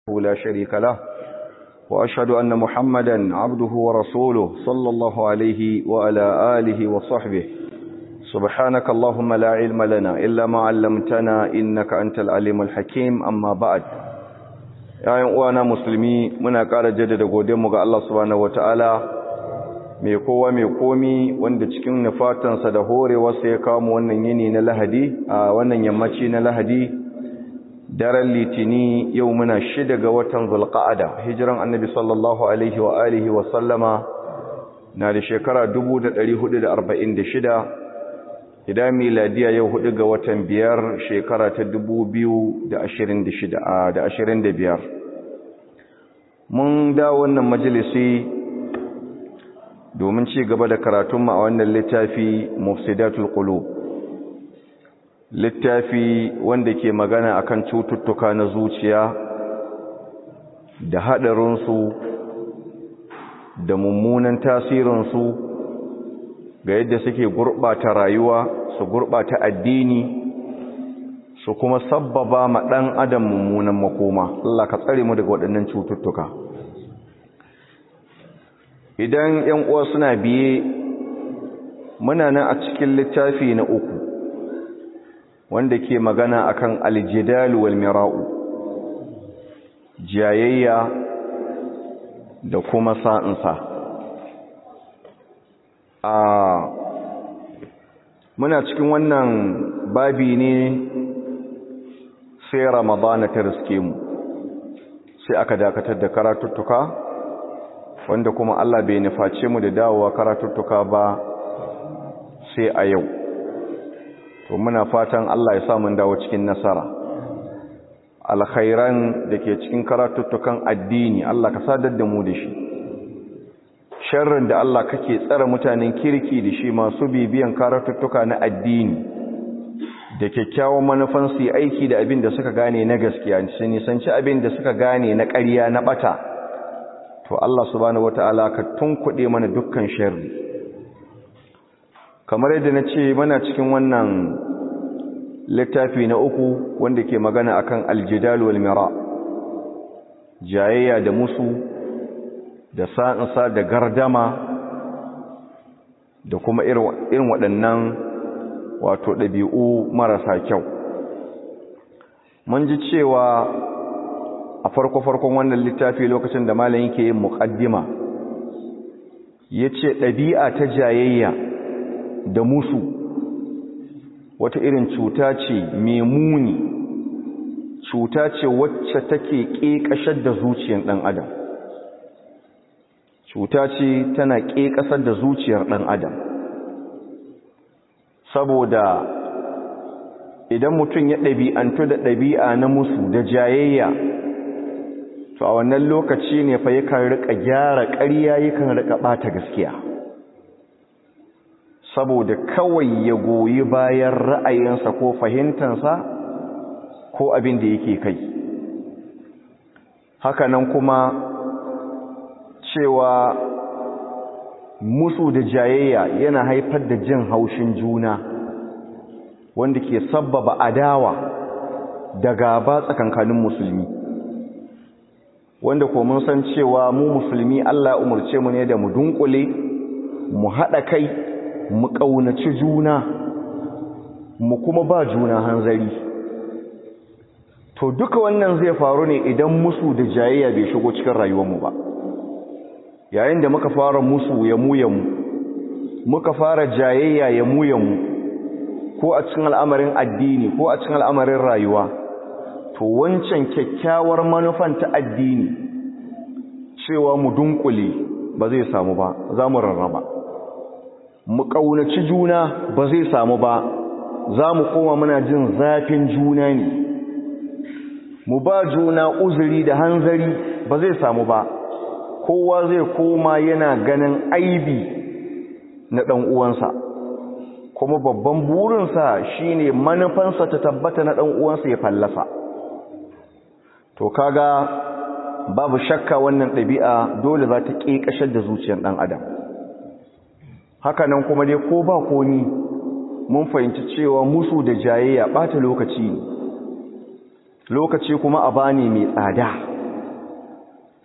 لا شريك له وأشهد أن محمدا عبده ورسوله صلى الله عليه وعلى آله وصحبه سبحانك اللهم لا علم لنا إلا ما علمتنا إنك أنت العليم الحكيم أما بعد ‘ya'yan uwana musulmi muna ƙara jaddada godinmu ga Allah subhanahu wata'ala mai kowa mai komi wanda cikin nufatansa da horewarsa ya kawo wannan yini na lahadi a wannan yammaci na lahadi daren litini yau muna shida ga watan zulqa'ada hijiran annabi sallallahu alaihi wa alihi wa sallama na da shekara 1446 idan miladiya yau hudu ga watan biyar shekara ta 2025 mun da wannan majalisi domin ci gaba da karatunmu a wannan littafi mufsidatul qulub littafi wanda ke magana akan cututtuka na zuciya da haɗarinsu da mummunan tasirinsu ga yadda suke gurɓata rayuwa su gurɓata addini su kuma sabbaba ma ɗan adam mummunan makoma Allah ka tsare mu daga waɗannan cututtuka idan ‘yan uwa suna biye muna nan a cikin littafi na uku wanda ke magana akan aljidal wal mira'u jayayya da kuma sa'insa a muna cikin wannan babi ne sai ramadana ta riske mu sai aka dakatar da karatuttuka wanda kuma Allah bai nuface mu da dawowa karatuttuka ba sai a yau to muna fatan Allah ya sa mun dawo cikin nasara alkhairan da ke cikin karatuttukan addini Allah ka sadar da mu da shi sharrin da Allah kake tsara mutanen kirki da shi masu bibiyan karatuttuka na addini da kyakkyawan manufan su aiki da abin da suka gane na gaskiya su nisanci abin da suka gane na ƙarya na bata to Allah subhanahu wataala ka tunkuɗe mana dukkan sharri kamar yadda na ce mana cikin wannan littafi na uku wanda ke magana akan aljidal wal mira jayayya da musu da sa'insa da gardama da kuma irin waɗannan wato ɗabi'u marasa kyau mun ji cewa a farko-farkon wannan littafi lokacin da malam yake yin muƙaddima ya ce ɗabi'a ta jayayya da musu wata irin cuta ce mai muni cuta ce wacce take ƙeƙashar da zuciyar ɗan adam cuta ce tana ƙeƙasar da zuciyar ɗan adam saboda idan mutum ya ɗabi'antu da ɗabi'a na musu da jayayya to a wannan lokaci ne fa yakan riƙa gyara ƙarya yakan riƙa ɓata gaskiya saboda kawai ya goyi bayan ra'ayinsa ko fahimtansa ko abin da yake kai hakanan kuma cewa musu da jayayya yana haifar da jin haushin juna wanda ke sabbaba adawa da gaba tsakankanin musulmi wanda ko mun san cewa mu musulmi Allah umarce mu ne da mu dunkule mu haɗa kai mu ƙaunaci juna mu kuma ba juna hanzari to duka wannan zai faru ne idan musu da jayayya bai shigo cikin rayuwarmu ba yayin da muka fara musu ya mu ya mu muka fara jayayya ya mu ya mu ko a cikin al'amarin addini ko a cikin al'amarin rayuwa to wancan kyakkyawar manufan ta addini cewa mu dunkule ba zai samu ba za mu rarraba mu ƙaunaci juna ba zai samu ba za mu koma muna jin zafin juna ne mu ba juna uzuri da hanzari ba zai samu ba kowa zai koma yana ganin aibi na ɗan uwansa kuma babban burinsa shine manufansa ta tabbata na ɗan uwansa ya fallasa to kaga babu shakka wannan ɗabi'a dole za ta ƙeƙashar da zuciyar ɗan adam hakanan kuma dai ko ba ko ni mun fahimci cewa musu da jayayya ɓata lokaci ne lokaci kuma a bani mai tsada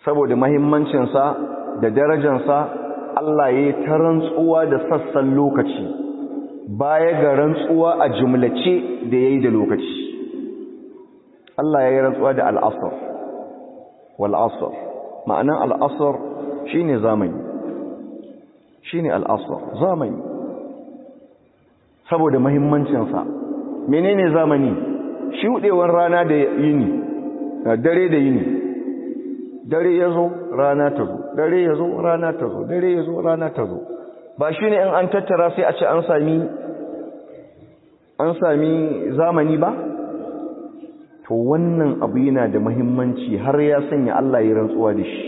saboda mahimmancinsa da darajansa Allah ya yi ta rantsuwa da sassan lokaci baya ga rantsuwa a jumlace da ya yi da lokaci Allah ya yi rantsuwa da al'asar wal'asar ma'anan al'asar shi ne zamani shi ne al'asar zamani saboda mahimmancinsa menene zamani shuɗewar rana da yini dare da yini dare ya zo rana ta zo dare ya zo rana ta zo dare ya zo rana ta zo ba shi ne in an tattara sai a ce an sami an sami zamani ba to wannan abu yana da mahimmanci har ya sanya Allah ya rantsuwa da shi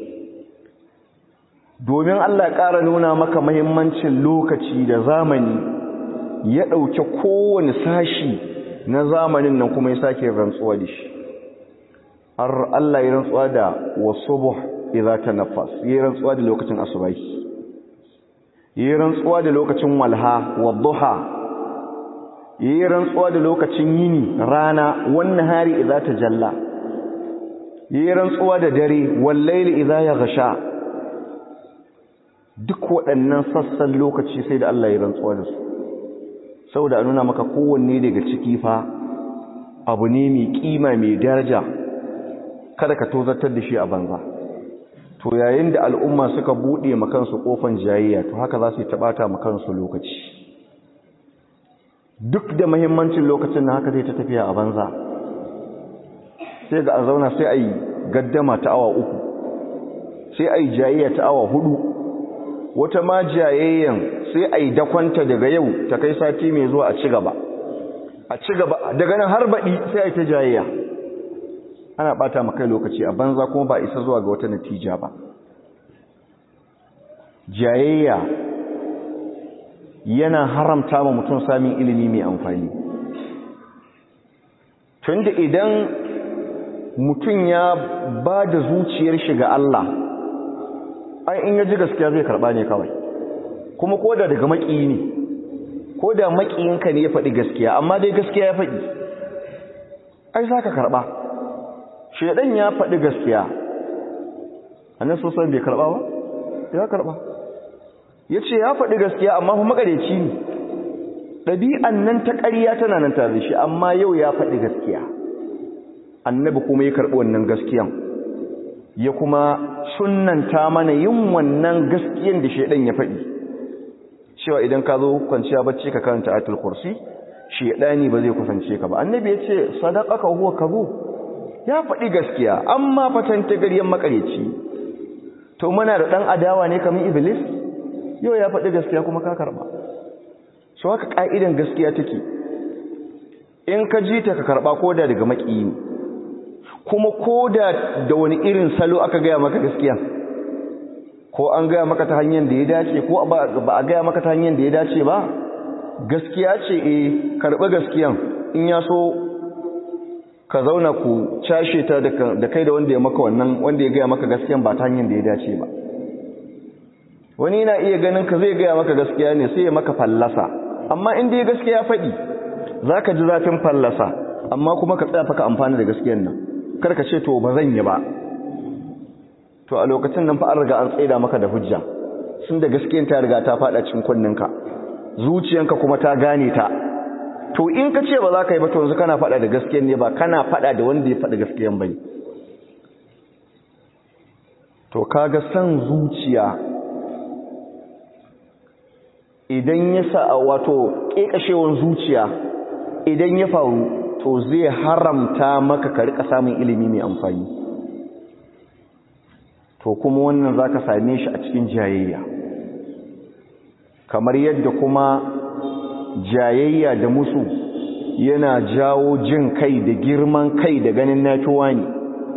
domin Allah ya ƙara nuna maka mahimmancin lokaci da zamani ya ɗauke kowane sashi na zamanin nan kuma ya sake rantsuwa da shi har Allah ya rantsuwa da wasubuh idza tanaffas ya rantsuwa da lokacin asubahi ya rantsuwa da lokacin walha wadduha ya rantsuwa da lokacin yini rana wannan hari idza tajalla ya rantsuwa da dare wallaili idza yaghsha duk waɗannan sassan lokaci sai da Allah ya rantsuwa da su saboda a nuna maka kowanne daga ciki fa abu ne mai kima mai daraja kada ka tozartar da shi a banza to yayin da al'umma suka buɗe makansu ƙofan jayayya to haka za su yi taɓata makansu lokaci duk da mahimmancin lokacin na haka zai ta tafiya a banza sai ga a zauna sai a yi gaddama ta awa uku sai a yi jayayya ta awa hudu wata ma jayayyan sai a yi dakwanta daga yau ta kai sati mai zuwa a ci gaba a ci gaba daga nan har baɗi sai a yi ta jayayya ana ɓata makai lokaci a banza kuma ba isa zuwa ga wata natija ba jayayya yana haramta ma mutum samun ilimi mai amfani tunda idan mutum ya ba da zuciyar shi ga Allah ai in ya ji gaskiya zai karba ne kawai kuma ko da daga maƙiyi ne ko da maƙiyinka ne ya faɗi gaskiya amma dai gaskiya ya faɗi ai za ka karɓa shaidan ya faɗi gaskiya annan sosan bai karɓa ba ya karɓa ya ce ya faɗi gaskiya amma kuma makareci ne ɗabi'an nan ta ƙarya tana nan tare shi amma yau ya faɗi gaskiya annabi kuma ya karɓi wannan gaskiyan ya kuma sunanta mana yin wannan gaskiyan da shaidan ya faɗi cewa idan ka zo kwanciya bacci ka karanta ayatul kursi shaidani ba zai kusance ka ba annabi ya ce sadaqaka huwa kazu ya faɗi gaskiya amma fatan ta garyen makareci to muna da ɗan adawa ne kamar iblis yau ya faɗi gaskiya kuma ka karɓa so haka ƙa'idan gaskiya take in ka ji ta ka karɓa ko da daga maƙiyi ne kuma ko da da wani irin salo aka gaya maka gaskiya ko an gaya maka ta hanyar da ya dace ko ba a gaya maka ta hanyar da ya dace ba gaskiya ce e karɓi gaskiyan in ya so ka zauna ku cashe ta da kai da wanda ya maka wannan wanda ya gaya maka gaskiyan ba ta hanyar da ya dace ba wani na iya ganin ka zai gaya maka gaskiya ne sai ya maka fallasa amma in dai gaskiya faɗi za ka ji zafin fallasa amma kuma ka tsaya faka amfani da gaskiyan nan kar ka ce to ba zan yi ba to a lokacin nan fa an riga an tsaida maka da hujja sun da gaskiyan ta riga ta faɗa cikin kunninka zuciyanka kuma ta gane ta to in ka ce ba za ka yi ba to yanzu kana faɗa da gaskiyan ne ba kana faɗa da wanda ya faɗi gaskiyan ba ne to kaga san zuciya idan ya sa wato ƙeƙashewan zuciya idan ya faru to zai haramta maka ka rika samun ilimi mai amfani to kuma wannan za ka same shi a cikin jayayya kamar yadda kuma jayayya da musu yana jawo jin kai da girman kai da ganin nafiwa ne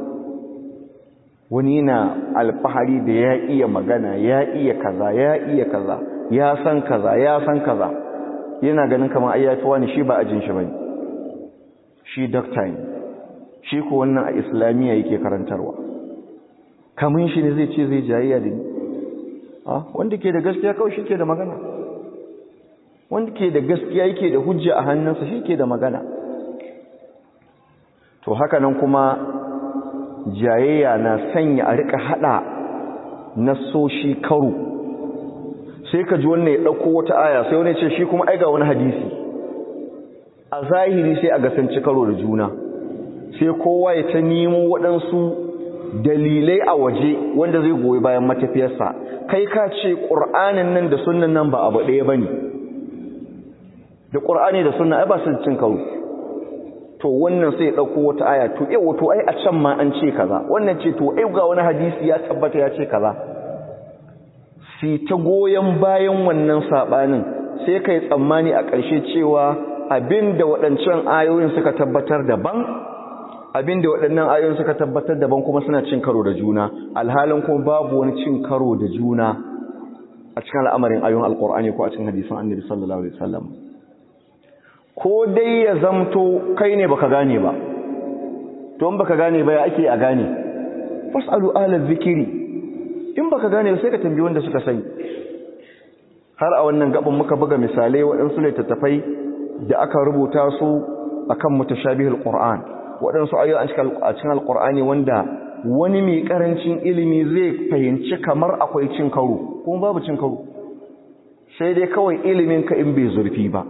wani yana alfahari da ya iya magana ya iya kaza ya iya kaza ya san kaza ya san kaza yana ganin kamar ayyafi ne shi ba ajin shi bane shi doctor ne shi ko wannan a islamiyya yake karantarwa kamun shi ne zai ce zai jayayya da ni wanda ke da gaskiya kawai shi ke da magana wanda ke da gaskiya yake da hujja a hannunsa shi ke da magana to haka nan kuma jayayya na sanya a rika hada nasoshi karo sai ka ji wannan ya dauko wata aya sai wani ce shi kuma ai ga wani hadisi a zahiri sai a gasanci karo da juna sai kowa ya ta nemo waɗansu dalilai a waje wanda zai goyi bayan matafiyarsa kai ka ce ƙur'anin nan da sunan nan ba abu ɗaya ba ne da ƙur'ani da sunan ai ba su cin karo to wannan sai ɗauko wata aya to yau to ai a can ma an ce kaza wannan ce to ai ga wani hadisi ya tabbata ya ce kaza si ta goyon bayan wannan saɓanin sai kai tsammani a ƙarshe cewa abin da waɗancan ayoyin suka tabbatar daban abin da waɗannan ayoyin suka tabbatar daban kuma suna cin karo da juna alhalin kuma babu wani cin karo da juna a cikin al'amarin ayoyin alƙur'ani ko a cikin hadisan annabi sallallahu alaihi wasallam ko dai ya zamto kai ne baka gane ba to in baka gane ba ya ake a gane fasalu ala zikiri in baka gane sai ka tambayi wanda suka sani har a wannan gaban muka buga misalai waɗansu littattafai da aka rubuta su akan mutashabihul qur'an waɗansu ayoyi a cikin alqur'ani wanda wani mai karancin ilimi zai fahimci kamar akwai cin karo kuma babu cin karo sai dai kawai ilimin ka in bai zurfi ba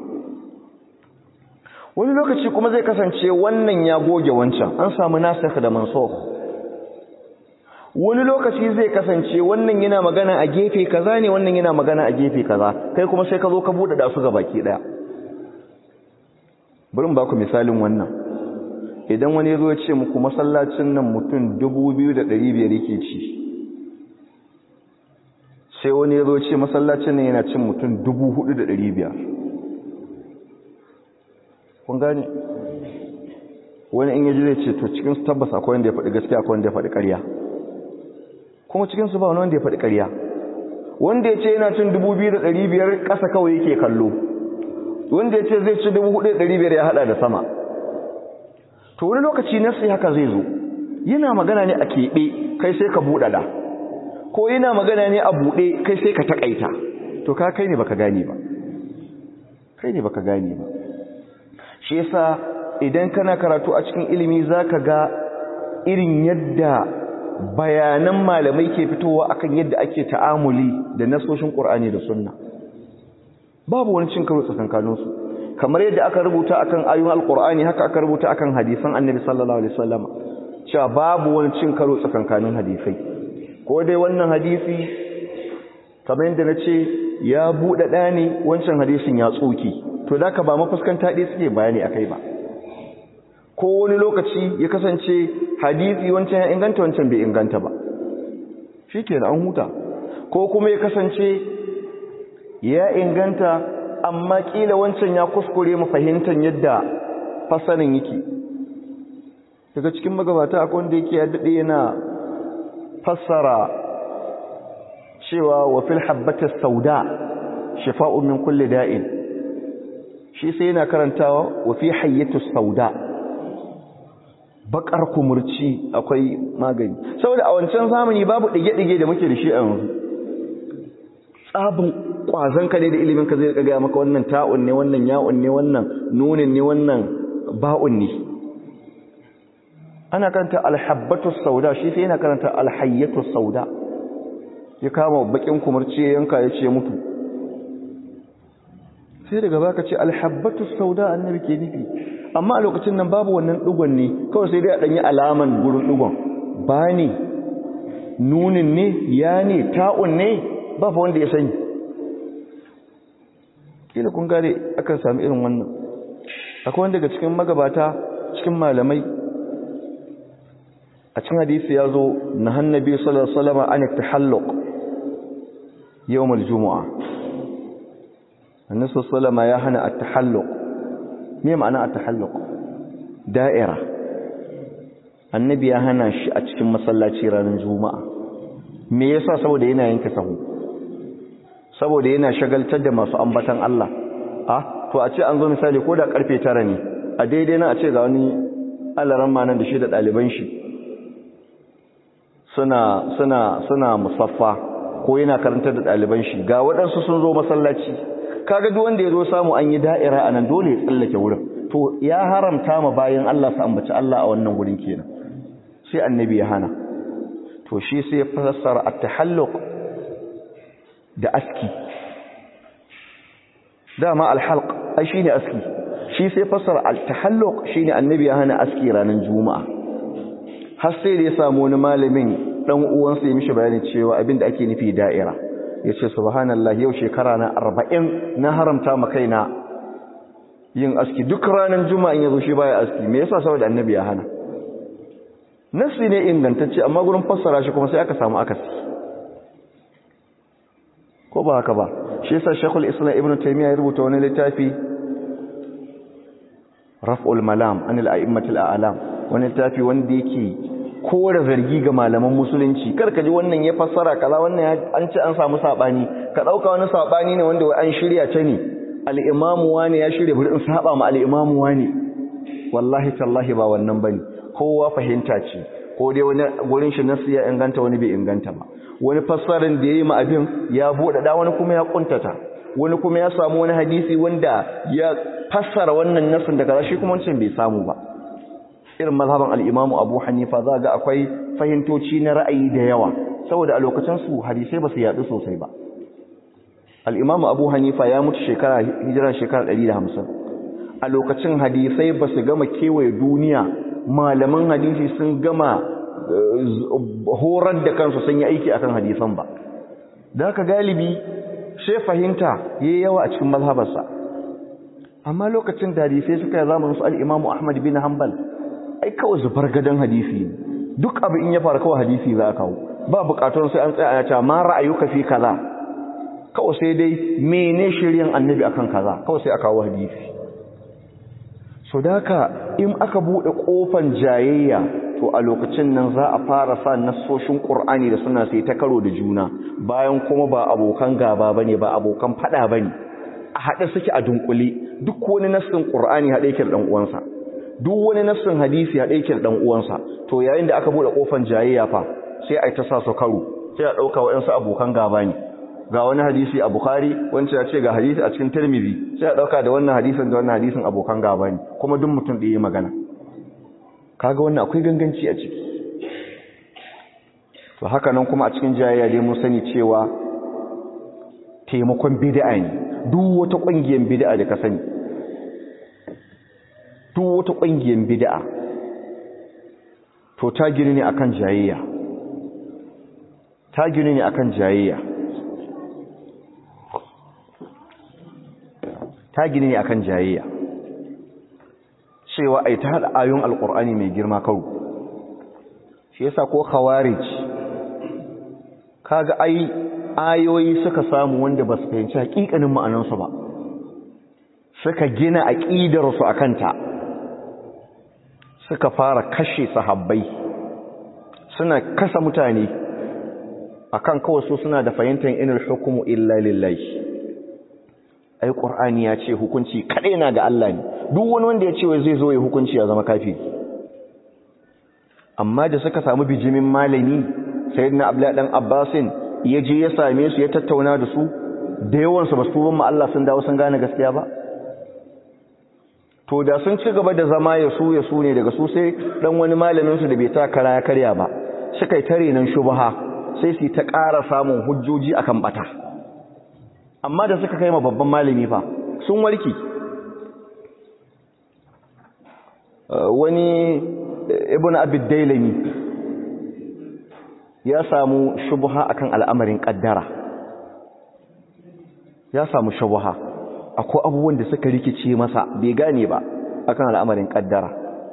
wani lokaci kuma zai kasance wannan ya goge wancan an samu nasikh da mansukh wani lokaci zai kasance wannan yana magana a gefe kaza ne wannan yana magana a gefe kaza kai kuma sai ka zo ka bude da su ga baki daya bari mu ba ku misalin wannan idan wani ya zo ya ce muku masallacin nan mutum 2500 yake ci sai wani ya zo ya ce masallacin nan yana cin mutum 4500 kun gane wani in yaji zai ce to cikin su tabbas akwai wanda ya faɗi gaskiya akwai wanda ya faɗi ƙarya kuma cikin su ba wani wanda ya faɗi ƙarya wanda ya ce yana cin 2500 ƙasa kawai yake kallo wanda ya ce zai ci 4500 ya hada da sama to wani lokaci nasi haka zai zo yana magana ne a keɓe kai sai ka buɗaɗa ko yana magana ne a buɗe kai sai ka taƙaita to ka kai ne baka gane ba kai ne baka gane ba shi yasa idan kana karatu a cikin ilimi zaka ga irin yadda bayanan malamai ke fitowa akan yadda ake ta'amuli da nasoshin Qur'ani da Sunna babu wani cin karo tsakankanin su kamar yadda aka rubuta akan ayoyin Al-Qur'ani haka aka rubuta akan hadisan Annabi sallallahu alaihi wasallam cewa babu wani cin karo tsakankanin hadisai ko dai wannan hadisi kamar yadda nace ya bude dani wancan hadisin ya tsoki to da ka ba mafuskanta ɗaya suke bayani a kai ba ko wani lokaci ya kasance hadisi wancan ya inganta wancan bai inganta ba shi ke an huta ko kuma ya kasance ya inganta amma ƙila wancan ya kuskure mu fahimtar yadda fasanin yake daga cikin magabata akwai wanda yake ya daɗe yana fassara cewa wa fil habbatis sauda shifa'un min kulli da'in shi sai yana karantawa wa fi hayyatu sauda bakar kumurci akwai magani saboda a wancan zamani babu dige-dige da muke da shi a yanzu tsabin kwazon ka ne da ilimin ka zai ga maka wannan ta'un ne wannan ya'un ne wannan nunin ne wannan ba'un ne ana karanta alhabbatu sauda shi sai yana karanta alhayyatu sauda ya kama bakin kumurci yanka ya ce mutu sai daga baka ce alhabbatu sauda annabi ke nufi amma a lokacin nan babu wannan dugon ne kawai sai dai a danyi alaman gurin dugon ba ne nunin ne ya ne ta'un ne ba fa wanda ya sani kila kun gare akan sami irin wannan akwai wanda daga cikin magabata cikin malamai a cikin hadisi ya zo na hannabi sallallahu alaihi wasallam an tahalluq yawm al-jumu'ah annabi sallama ya hana at-tahalluq me ma'ana at-tahalluq da'ira annabi ya hana shi a cikin masallaci ranar juma'a me yasa saboda yana yanke sahu saboda yana shagaltar da masu ambatan Allah ah to a ce an zo misali ko da karfe 9 ne a daidai nan a ce ga wani alaran ma nan da shi da daliban shi suna suna suna musaffa ko yana karantar da daliban shi ga waɗansu sun zo masallaci kaga duk wanda ya zo samu an yi da'ira a nan dole ya tsallake wurin to ya haramta ma bayan Allah su ambaci Allah a wannan wurin kenan sai annabi ya hana to shi sai ya fassara at-tahalluq da aski dama al-halq ai shine aski shi sai fassara al-tahalluq shine annabi ya hana aski ranar juma'a har sai da ya samu wani malamin dan uwansa ya mishi bayani cewa abinda ake nufi da'ira yace subhanallahi yau shekara na 40 na haramta ma kaina yin aski duk ranar juma'a in yazo shi baya aski me yasa saboda annabi ya hana nasi ne ingantacce amma gurin fassara shi kuma sai aka samu akasi ko ba haka ba shi yasa Sheikhul Islam Ibn Taymiyyah ya rubuta wani littafi Raf'ul Malam anil a'immatil a'lam wani littafi wanda yake kore zargi ga malaman musulunci karka ji wannan ya fassara kaza wannan an ce an samu sabani ka dauka wani sabani ne wanda wai an shirya ta ne al-imamu wani ya shirya bari in saba ma al-imamu wani wallahi tallahi ba wannan bane kowa fahimta ce ko dai wani gurin shi nasu ya inganta wani bai inganta ba wani fassarin da yayi ma abin ya bude da wani kuma ya kuntata wani kuma ya samu wani hadisi wanda ya fassara wannan nasin daga shi kuma wancan bai samu ba irin mazhaban al-Imam Abu Hanifa za ga akwai fahimtoci na ra'ayi da yawa saboda a lokacin su hadisai ba su yadu sosai ba al-Imam Abu Hanifa ya mutu shekara hijira shekara 150 a lokacin hadisai ba su gama kewaye duniya malaman hadisi sun gama horar da kansu sun yi aiki akan hadisan ba da haka galibi sai fahimta yayi yawa a cikin mazhabarsa amma lokacin da hadisai suka yi zamanin su al-Imam Ahmad bin Hanbal ai kawai zubar gadon hadisi duk abu in ya fara kawai hadisi za a kawo ba bukatun sai an tsaya a cewa ma ra'ayuka fi kaza kawai sai dai mene shiryan annabi akan kaza kawai sai a kawo hadisi so daka in aka bude kofan jayayya to a lokacin nan za a fara sa nassoshin Qur'ani da suna sai ta karo da juna bayan kuma ba abokan gaba bane ba abokan fada bane a hade suke a dunkule duk wani nassin Qur'ani hade yake da dan uwansa duk wani nassin hadisi hade yake da dan uwansa to yayin da aka bude kofan jayayya fa sai ai ta sa su karo sai a dauka wayansu abokan gaba ne ga wani hadisi a Bukhari wancan ya ce ga hadisi a cikin Tirmidhi sai a dauka da wannan hadisin da wannan hadisin abokan gaba ne kuma duk mutum da yayi magana kaga wannan akwai ganganci a ciki to haka nan kuma a cikin jayayya dai mun sani cewa taimakon bid'a ne duk wata kungiyar bid'a da ka sani duk wata kungiyar bid'a to ta gini ne akan jayayya ta gini ne akan jayayya ta gini ne akan jayayya cewa ai ta hada ayoyin alkur'ani mai girma kawo shi yasa ko khawarij kaga ai ayoyi suka samu wanda ba su fahimci hakikanin ma'anansu ba suka gina aqidar su akan ta suka fara kashe sahabbai suna kasa mutane akan kawai su suna da fahimtar inal hukumu illa lillahi ai qur'ani ya ce hukunci kadai na ga Allah ne duk wani wanda ya ce wai zai zo ya hukunci ya zama kafiri amma da suka samu bijimin malami sayyidina abdullah dan abbasin ya je ya same su ya tattauna da su da yawan su basu ban Allah sun dawo sun gane gaskiya ba to da sun ci gaba da zama ya su ya su ne daga su sai dan wani malamin su da bai ta kara ya karya ba suka yi tare nan shubha sai su ta ƙara samun hujjoji akan bata amma da suka kai ma babban malami fa sun warki wani ibn abid dailami ya samu shubha akan al'amarin kaddara ya samu shubha akwai abubuwan da suka rikice masa bai gane ba akan al'amarin kaddara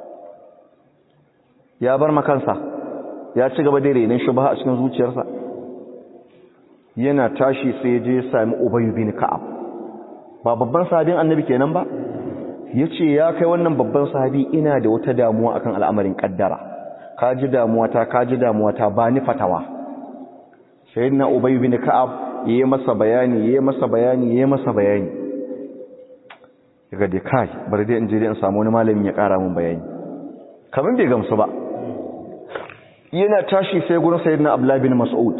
ya bar makansa ya ci gaba da renin shubha a cikin zuciyarsa yana tashi sai je ya sami Ubay bin Ka'ab ba babban sahabin annabi kenan ba yace ya kai wannan babban sahabi ina da wata damuwa akan al'amarin kaddara ka ji damuwa ta ka ji damuwa ta ba ni fatawa sayyidina Ubay bin Ka'ab yayi masa bayani yayi masa bayani yayi masa bayani daga dai kai bari dai in je dai in samu wani malami ya kara min bayani kaman bai gamsu ba yana tashi sai gurin sayyidina Abdullah bin Mas'ud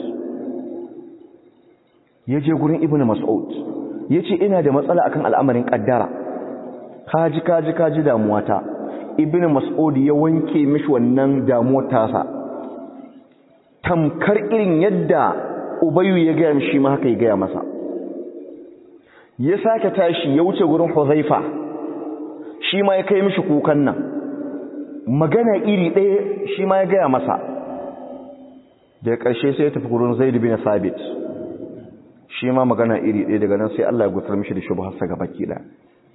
ya je gurin ibn mas'ud ya ce ina da matsala akan al'amarin kaddara kaji kaji kaji damuwata ibn mas'ud ya wanke mishi wannan damuwar tasa tamkar irin yadda ubayu ya gaya mishi ma haka ya gaya masa ya sake tashi ya wuce gurin huzaifa shi ma ya kai mishi kukan nan magana iri ɗaya shi ma ya gaya masa daga ƙarshe sai ya tafi gurin zaid bin sabit shi ma magana iri ɗaya daga nan sai Allah ya gutar mishi da shubharsa ga baki ɗaya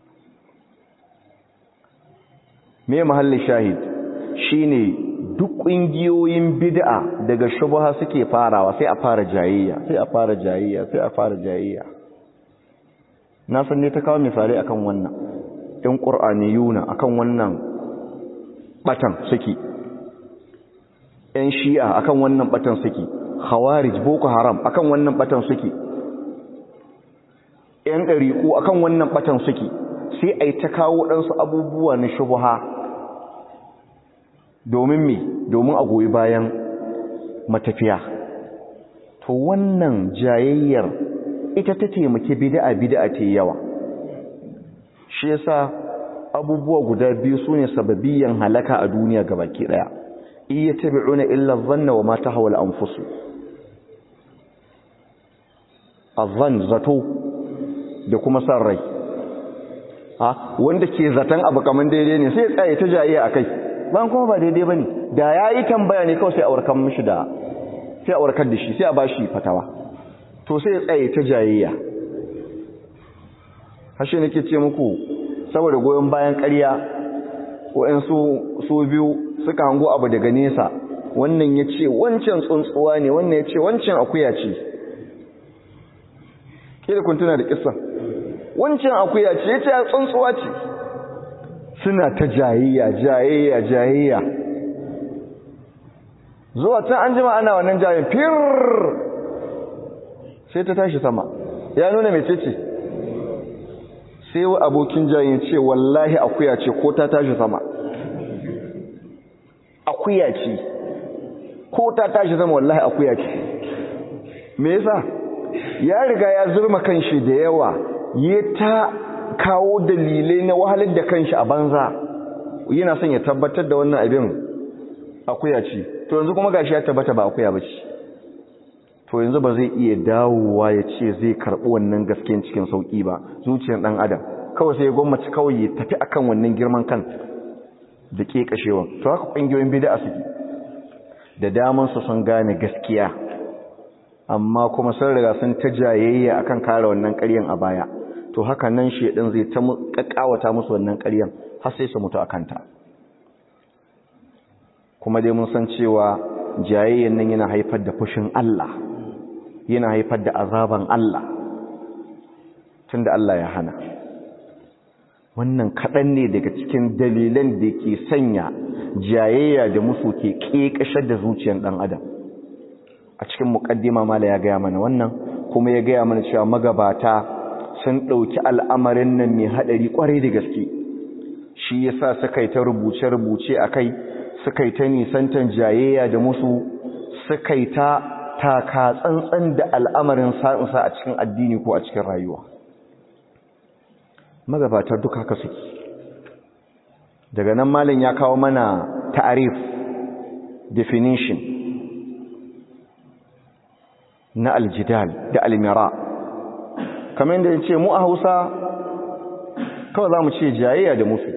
me mahallin shahid shine duk ƙungiyoyin bid'a daga shubha suke farawa sai a fara jayayya sai a fara jayayya sai a fara jayayya na san ne ta kawo misali akan wannan ɗin ƙur'aniyuna akan wannan batan suke ‘yan shi'a akan wannan batan suke khawarij boko haram akan wannan batan suke ‘yan ɗariƙo akan wannan batan suke sai a yi ta kawo ɗansu abubuwa na shubuha domin me domin a goyi bayan matafiya to wannan jayayyar ita ta taimaki bid'a bid'a ta yawa shi yasa abubuwa guda biyu sune sababiyan halaka a duniya gabaki daya iya tabi'una illa dhanna wa ma tahawal anfusu azan zato da kuma san rai ha wanda ke zatan abu kaman daidai ne sai ya tsaye ta jayiya akai ban kuma ba daidai bane da yayi tambaya ne kawai sai a warkar mishi da sai a warkar da shi sai a bashi fatawa to sai ya tsaye ta jayayya hashe nake ce muku saboda goyon bayan ƙarya waɗansu su biyu suka hango abu daga nesa wannan ya ce wancan tsuntsuwa ne wannan ya ce wancan akuya ce kira kun tuna da kissa wancan akuya ce ya ce tsuntsuwa ce suna ta jayayya jayayya jayayya zuwa can an jima ana wannan jayin fir sai ta tashi sama ya nuna mai ce sai wa abokin jayin ce wallahi akuya ce ko ta tashi sama akuya ce ko ta tashi sama wallahi akuya ce me yasa ya riga ya zurma kanshi da yawa ya ta kawo dalilai na wahalar da kanshi a banza yana son ya tabbatar da wannan abin akuya ce to yanzu kuma gashi ya tabbata ba akuya ba ce to yanzu ba zai iya dawowa ya ce zai karɓi wannan gaskiyan cikin sauƙi ba zuciyar ɗan adam kawai sai ya gwammaci kawai ya tafi akan wannan girman kan da ke kashewa to haka ƙungiyoyin bida suke da daman su sun gane gaskiya amma kuma sun riga sun ta jayayya akan kare wannan ƙaryan a baya to haka nan shedan zai ta kakkawata musu wannan ƙaryan har sai su mutu akan ta kuma dai mun san cewa jayayyan nan yana haifar da fushin Allah yana haifar da azaban Allah tunda Allah ya hana wannan kaɗan ne daga cikin dalilan da ke sanya jayayya da musu ke ƙeƙashar da zuciyar ɗan adam a cikin muƙaddima mala ya gaya mana wannan kuma ya gaya mana cewa magabata sun ɗauki al'amarin nan mai haɗari ƙwarai da gaske shi ya sa suka yi ta rubuce-rubuce a kai suka yi ta nisantan jayayya da musu suka yi ta taka tsantsan da al'amarin sa'insa a cikin addini ko a cikin rayuwa magabata duka haka suke daga nan malin ya kawo mana ta'arif definition na aljidal da almira kamar yadda ya ce mu a hausa kawai za mu ce jayayya da musu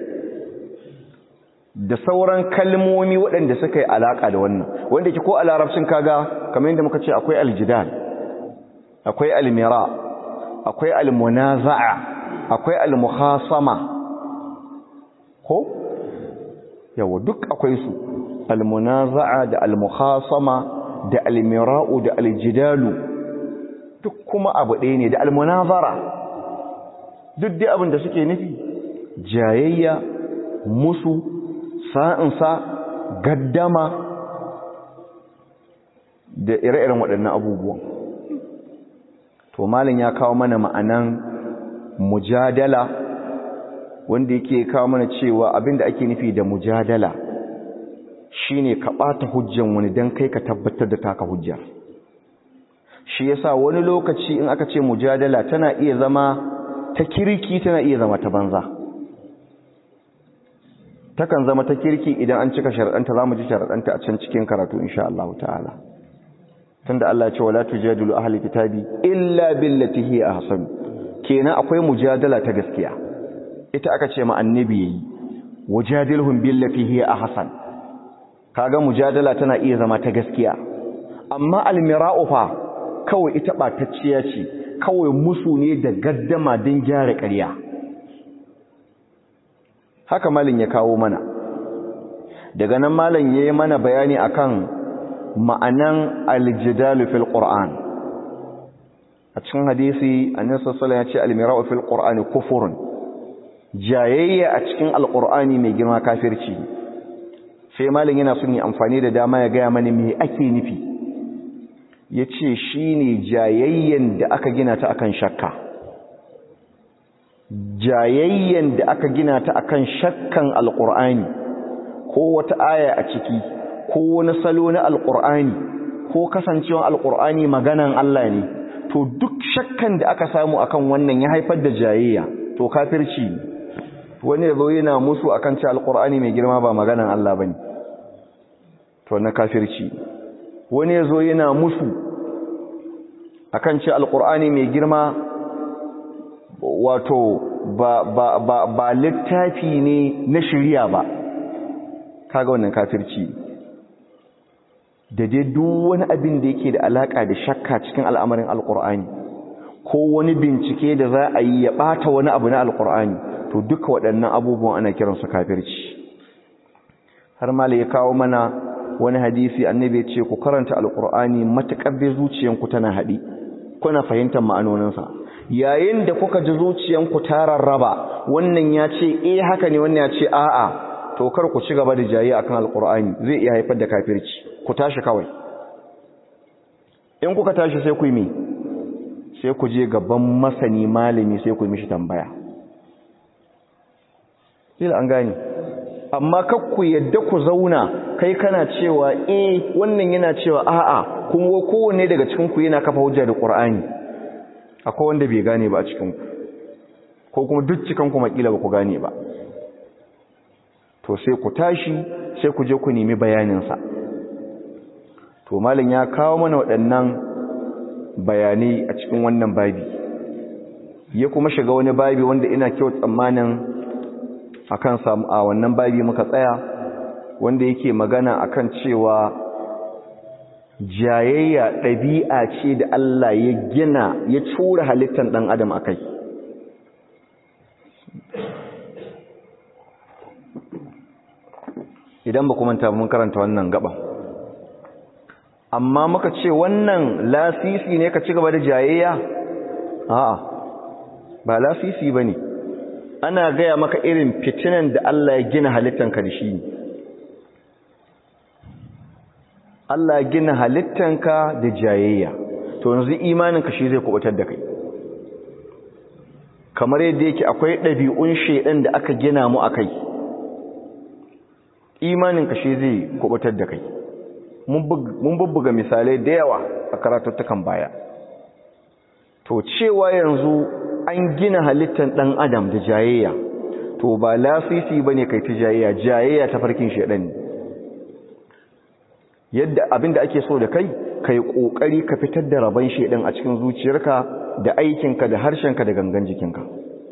da sauran kalmomi waɗanda suka yi alaƙa da wannan wanda ke ko a larabcin kaga kamar yadda muka ce akwai aljidal akwai almira akwai almunaza'a akwai almuhasama ko yawa duk akwai su almunaza'a da almuhasama da almira'u da aljidalu duk kuma abu ɗaya ne da almunazara duk dai abin da suke nufi jayayya musu sa'insa gaddama da ire-iren waɗannan abubuwan to malin ya kawo mana ma'anan mujadala wanda yake kawo mana cewa abinda ake nufi da mujadala shine ka ɓata hujjan wani don kai ka tabbatar da taka hujja shi yasa wani lokaci in aka ce mujadala tana iya zama ta kirki tana iya zama ta banza takan zama ta kirki idan an cika sharaɗanta za mu ji sharaɗanta a can cikin karatu insha Allah ta'ala tunda Allah ya ce wala tujadilu ahli kitabi illa billati hi ahsan kenan akwai mujadala ta gaskiya ita aka ce ma annabi yayi wajadilhum billati hi ahsan kaga mujadala tana iya zama ta gaskiya amma almira'u fa kawai ita batacciya ce kawai musu ne da gaddama din gyara ƙarya haka malin ya kawo mana daga nan malin yayi mana bayani akan ma'anan aljidalu fil qur'an a cikin hadisi annabi sallallahu alaihi wasallam ya ce almira'u fil qur'ani kufurun jayayya a cikin alqur'ani mai girma kafirci sai malin yana son yi amfani da dama ya gaya mani me ake nufi yace shine jayayyan da aka gina ta akan shakka jayayyan da aka gina ta akan shakkan alqur'ani ko wata aya a ciki ko wani salo na alqur'ani ko kasancewa alqur'ani maganan Allah ne to duk shakkan da aka samu akan wannan ya haifar da jayayya to kafirci ne wani yazo yana musu akan cewa alqur'ani mai girma ba maganan Allah bane to na kafirci wani yazo yana musu akan cewa alqur'ani mai girma wato ba ba ba ba littafi ne na shari'a ba kaga wannan kafirci da dai duk wani abin da yake da alaka da shakka cikin al'amarin alqur'ani ko wani bincike da za a yi ya bata wani abu na alqur'ani to duka waɗannan abubuwan ana kiransu kafirci har mala ya kawo mana wani hadisi annabi ya ce ku karanta alqur'ani matakar bai zuciyanku tana haɗi kuna fahimtar ma'anoninsa yayin da kuka ji zuciyanku ta rarraba wannan ya ce eh haka ne wannan ya ce a'a to kar ku ci gaba da jayi akan alqur'ani zai iya haifar da kafirci ku tashi kawai in kuka tashi sai ku yi me sai ku je gaban masani malami sai ku yi mishi tambaya kila an gane amma kar ku yadda ku zauna kai kana cewa eh wannan yana cewa a'a kuma kowanne daga cikin ku yana kafa hujja da qur'ani akwai wanda bai gane ba a cikin ku ko kuma duk cikin ku makila ba ku gane ba to sai ku tashi sai ku je ku nemi bayaninsa to malam ya kawo mana waɗannan bayanai a cikin wannan babi ya kuma shiga wani babi wanda ina kyau tsammanin akan samu a wannan babi muka tsaya wanda yake magana akan cewa jayayya ɗabi'a ce da Allah ya gina ya cura halittar ɗan adam akai idan ba kuma mun karanta wannan gaba amma muka ce wannan lasisi ne ka ci gaba da jayayya a'a ba lasisi ba ne ana gaya maka irin fitinan da Allah ya gina halittanka da shi Allah ya gina halittanka da jayayya to yanzu imaninka shi zai kubutar da kai kamar yadda yake akwai ɗabi'un shaidan da aka gina mu a kai imaninka shi zai kubutar da kai mun bubbuga misalai da yawa a karatuttukan baya to cewa yanzu an gina halittar ɗan adam da jayayya to ba lasisi ba ne kai ta jayayya jayayya ta farkin shaɗan yadda abinda ake so da kai kai ƙoƙari ka fitar da rabon shaɗan a cikin zuciyarka da aikinka da harshenka da gangan jikinka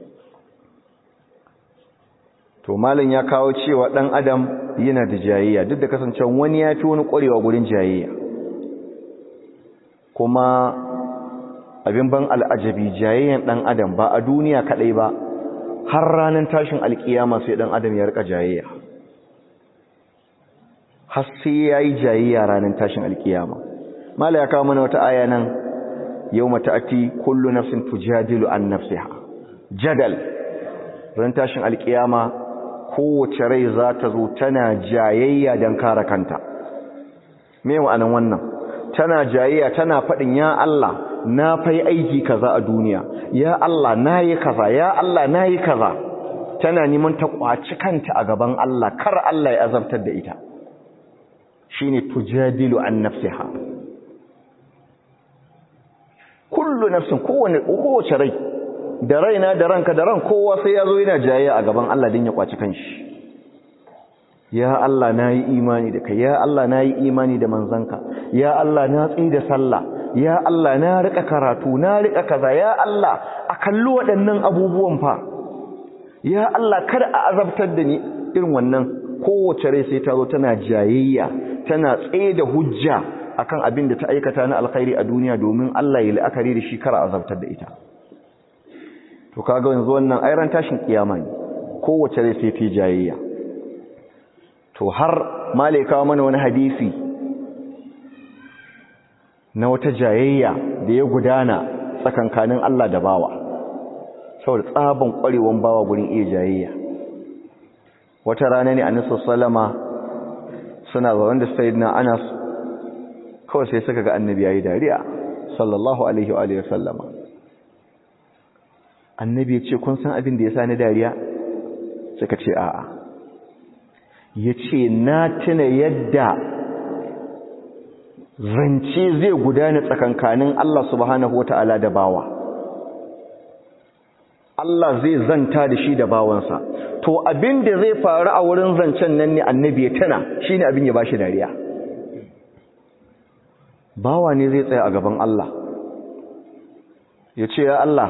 to malam ya kawo cewa dan adam yana da jayayya duk da kasancewa wani ya fi wani ƙwarewa gurin jayayya kuma abin ban al'ajabi jayayyan dan adam ba a duniya kadai ba har ranar tashin alkiyama sai dan adam ya rika jayayya har sai yayi jayayya ranar tashin alkiyama malam ya kawo mana wata aya nan yawma ta'ati kullu nafsin tujadilu an nafsiha jadal ran tashin alkiyama kowace rai za ta zo tana jayayya don kare kanta me ma'anan wannan tana jayayya tana faɗin ya Allah na fai aiki kaza a duniya ya Allah na yi kaza ya Allah na yi kaza tana neman ta kwaci kanta a gaban Allah kar Allah ya azabtar da ita shine tujadilu an nafsiha kullu nafsin kowane kowace rai da raina da ranka da ran kowa sai ya zo yana jayayya a gaban Allah din ya kwaci kanshi ya Allah na yi imani da kai ya Allah na yi imani da manzanka ya Allah na tsaye da sallah ya Allah na rika karatu na rika kaza ya Allah a kalli waɗannan abubuwan fa ya Allah kada a azabtar da ni irin wannan kowace rai sai ta zo tana jayayya tana tsaye da hujja akan abin da ta aikata na alkhairi a duniya domin Allah ya la'akari da shi kara azabtar da ita to kaga yanzu wannan ayran tashin kiyama ne kowace rai sai ta jayayya to har malaika mana wani hadisi na wata jayayya da ya gudana tsakankanin Allah da bawa saboda tsaban kwarewan bawa gurin iya jayayya wata rana ne annabi sallama suna zaune da sayyidina Anas kawai sai suka ga annabi yayi dariya sallallahu alaihi wa alihi sallama annabi ya ce kun san abin da yasa ni dariya suka ce a'a yace na tuna yadda zance zai gudana tsakankanin Allah subhanahu wataala da bawa Allah zai zanta da shi da bawansa to abin da zai faru a wurin zancen nan ne annabi ya tana shine abin ya bashi dariya bawa ne zai tsaya a gaban Allah ya ce ya Allah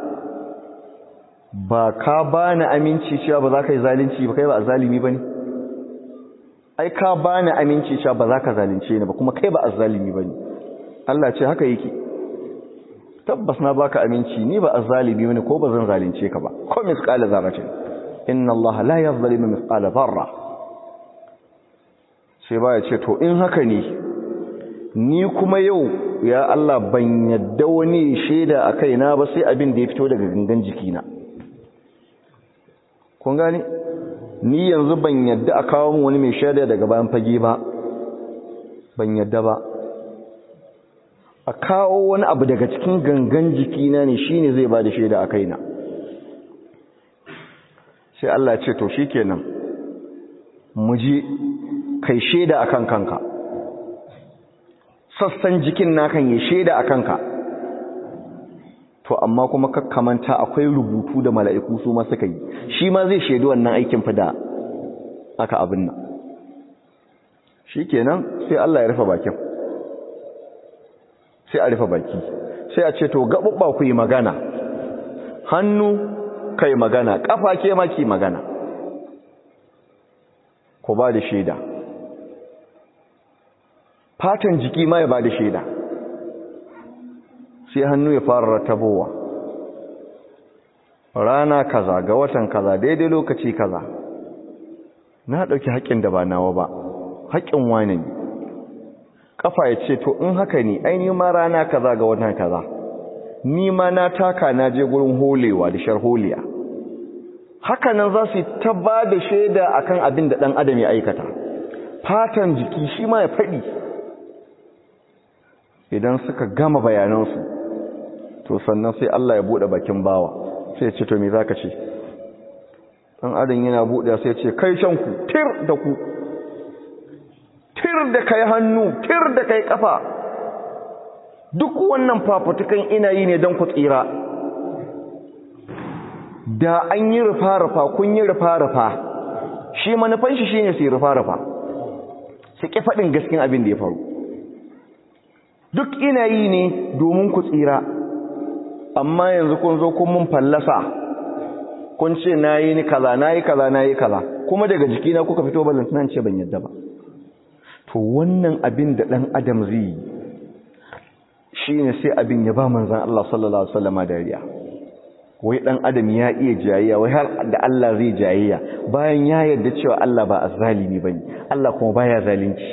ba ka bani aminci cewa ba za ka yi zalunci ba kai ba a zalimi ba ne ai ka bani aminci cewa ba za ka zalunce ni ba kuma kai ba a zalimi ba ne Allah ce haka yake tabbas na baka aminci ni ba a zalimi ba ne ko ba zan zalunce ka ba ko misqala zarratin inna Allah la yazlimu misqala zarra sai ba ya ce to in haka ne ni kuma yau ya Allah ban yadda wani shaida a kaina ba sai abin da ya fito daga gangan jikina kun gane ni yanzu ban yadda a kawo wani mai shaida daga bayan fage ba ban yadda ba a kawo wani abu daga cikin gangan jikina ne shine zai ba da shaida a kaina sai Allah ce to shikenan mu je kai shaida akan kanka sassan jikin nakan ya shaida a kanka to amma kuma kakkamanta akwai rubutu da mala'iku su ma suka yi shi ma zai shaidu wannan aikin fa da aka abin nan shi kenan sai Allah ya rufe bakin sai a rufe baki sai a ce to gaɓuɓɓa ku yi magana hannu kai magana ƙafa ke maki magana ku ba da shaida fatan jiki ma ya ba da shaida sai hannu ya fara ratabowa rana kaza ga watan kaza daidai lokaci kaza na ɗauki haƙƙin da ba nawa ba haƙƙin wani ne ƙafa ya ce to in haka ne ainihin ma rana kaza ga watan kaza ni ma na taka na je gurin holewa da sharholiya haka nan za su yi ta ba da shaida akan abin da ɗan adam ya aikata fatan jiki shi ma ya faɗi idan suka gama bayanansu to sannan sai Allah ya bude bakin bawa sai ya ce to me zaka ce dan adam yana bude sai ya ce kai shan ku tir da ku tir da kai hannu tir da kai kafa duk wannan fafutukan ina yi ne don ku tsira da an yi rufa-rufa kun yi rufa-rufa shi manufan shi shine su yi rufa-rufa su ƙi faɗin gaskin abin da ya faru duk ina yi ne domin ku tsira amma yanzu kun zo kun mun fallasa kun ce na yi ni kaza na yi kaza na yi kaza kuma daga jikina kuka fito balantunan ce ban yadda ba to wannan abin da ɗan adam zai yi shi ne sai abin ya ba manzan Allah sallallahu Alaihi wasallama dariya wai ɗan adam ya iya jayayya wai har da Allah zai jayayya bayan ya yarda cewa Allah ba a zalimi ba ne Allah kuma baya zalunci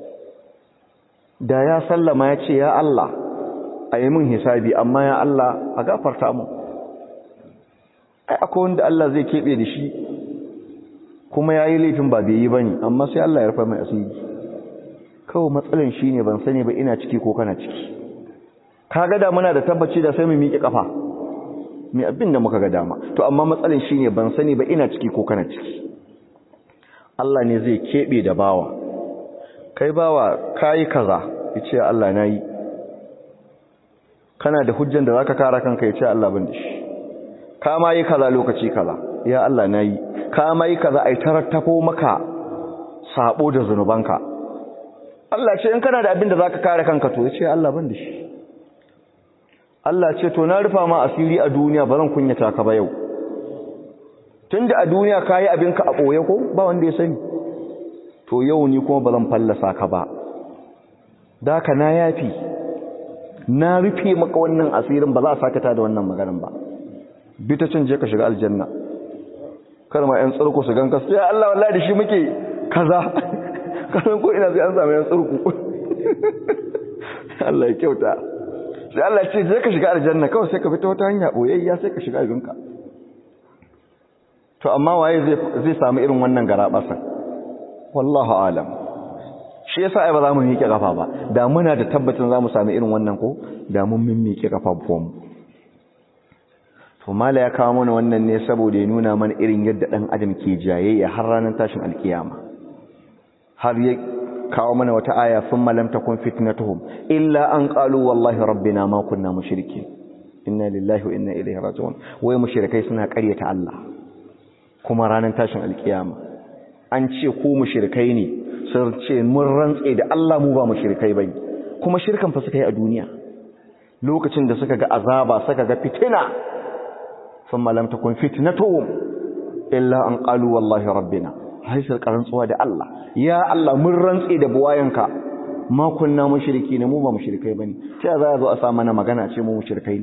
da ya sallama ya ce ya Allah a yi min hisabi amma ya Allah a gafarta mu ai akwai wanda Allah zai keɓe da shi kuma ya yi laifin ba bai yi ba ne amma sai Allah ya rufa mai asiri kawai matsalan shi ne ban sani ba ina ciki ko kana ciki ka ga da muna da tabbaci da sai mu miƙe ƙafa mai abin da muka ga dama to amma matsalan shi ne ban sani ba ina ciki ko kana ciki Allah ne zai keɓe da bawa kai bawa kayi kaza ya ce Allah na yi kana da hujjan da za ka kara kanka ya ce Allah ban da shi ka ma yi kaza lokaci kaza ya Allah na yi ka ma yi kaza a yi tarattafo maka sabo da zunubanka Allah ce in kana da abin da zaka kare kanka to yace Allah ban da shi Allah ce to na rufa ma asiri a duniya ba zan kunyata ka ba yau tunda a duniya kayi abinka a boye ko ba wanda ya sani to yau ni kuma ba zan fallasa ka ba da ka na yafi na rufe maka wannan asirin ba za a sake ta da wannan maganin ba bi ta cin je ka shiga aljanna kar ma yan tsurku su ganka sai Allah wallahi da shi muke kaza kasan ko ina sai an samu yan tsurku Allah ya kyauta sai Allah ya ce je ka shiga aljanna kawai sai ka fita wata hanya boyayya sai ka shiga abinka to amma waye zai zai samu irin wannan garabasan wallahu alam shi yasa ai ba za mu miƙe kafa ba da muna da tabbacin za mu sami irin wannan ko da mun miƙe kafafuwan mu to mala ya kawo mana wannan ne saboda ya nuna mana irin yadda dan adam ke jayayya har ranar tashin alkiyama har ya kawo mana wata aya thumma lam takun fitnatuhum illa an qalu wallahi rabbina ma kunna mushrikin inna lillahi wa inna ilaihi raji'un wai mushrikai suna ƙaryata Allah kuma ranar tashin alkiyama an ce ku mushrikai ne sun ce mun rantse da Allah mu ba mushrikai bane kuma shirkan fa suka yi a duniya lokacin da suka ga azaba suka ga fitina thumma lam takun fitnatuhum illa an qalu wallahi rabbina haisar karantsuwa da Allah ya Allah mun rantse da buwayanka ma kunna mushriki ne mu ba mushrikai bane sai za a zo a sa mana magana ce mu mushrikai ne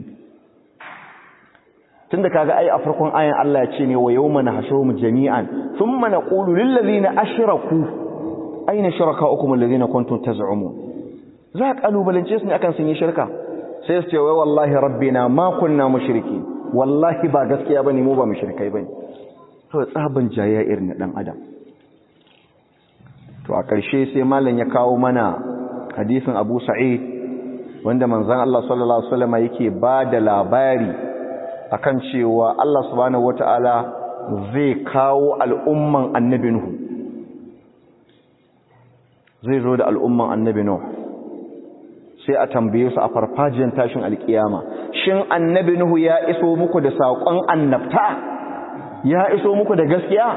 tunda kaga ai a farkon ayan Allah ya ce ne wa yawma nahshurum jami'an thumma naqulu lil ladina ashraku aina shurakaukum alladhina kuntum taz'umun za ka kalubalance su ne akan sun yi shirka sai su ce wai wallahi rabbina ma kunna mushriki wallahi ba gaskiya bane mu ba mushrikai bane to tsaban jayya irin dan adam to a ƙarshe sai malam ya kawo mana hadisin Abu Sa'id wanda manzon Allah sallallahu alaihi wasallam yake ba da labari akan cewa Allah subhanahu wataala zai kawo al'umman annabi Nuhu zai zo da al'umman annabi Nuhu sai a tambaye su a farfajiyar tashin alkiyama shin annabi Nuhu ya iso muku da saƙon annabta ya iso muku da gaskiya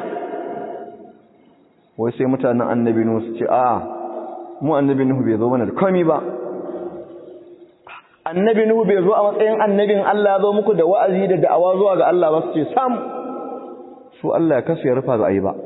wai sai mutanen annabi Nuhu su ce a mu annabi Nuhu bai zo mana da komai ba annabi Nuhu bai zo a matsayin annabin Allah zo muku da wa'azi da da'awa zuwa ga Allah ba su ce sam su Allah ya kasu ya rufa za a yi ba